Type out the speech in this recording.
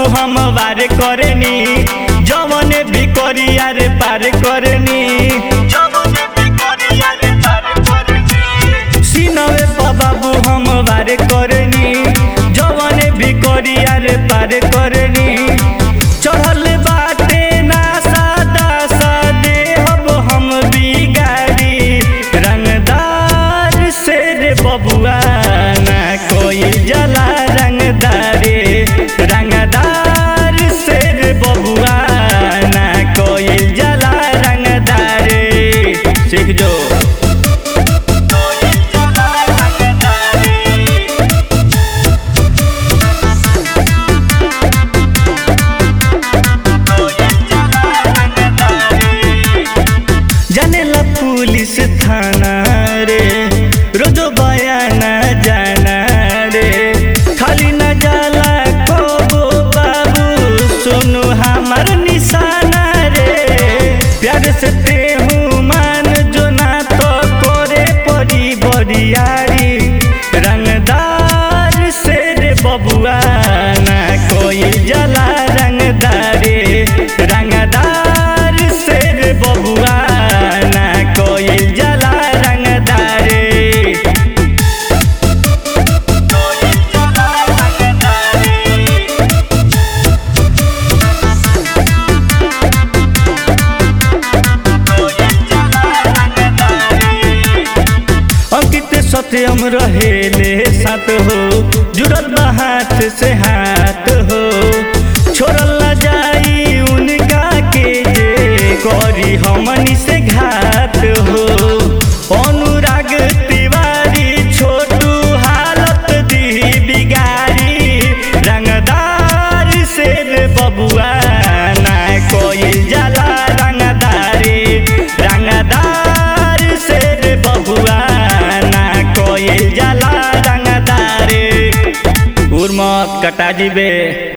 हम वार करनी जवन भी करिया रे पार करनी सीनवे पर बाबू हम वार करनी जवन भी करिया रे पार करनी चढ़ल बाटे ना सादा सादे अब हम बिगाड़ी रंगदार से रे बबुआ ना कोई जला रंगदारे रंगदार से रे बबुआ ना कोई जला रंगदारे सीख जो जानेला पुलिस थाना रे रोजो बयाना जाना रे खाली न जाला कबो बाबू सुनु हमार निशाना रे प्यार से तेहू मान जो ना तो करे पड़ी बड़ियारी रंगदार से रे बबुआ ना कोई जला रंगदारे रंगदार से रे बबुआ ना कोई जला रंगदारे अंकित सत्यम रहेले साथ हो जुड़ल बा हाथ से हाथ हो छोड़ल न जाई उनका के जे करी हमनी से घात हो अनुराग तिवारी छोटू हालत दी बिगारी रंगदार से रे बबुआ ना कोई जला रंगदारी रंगदार से रे बबुआ ना कोई जला रंगदारी उर्मत कटा जीबे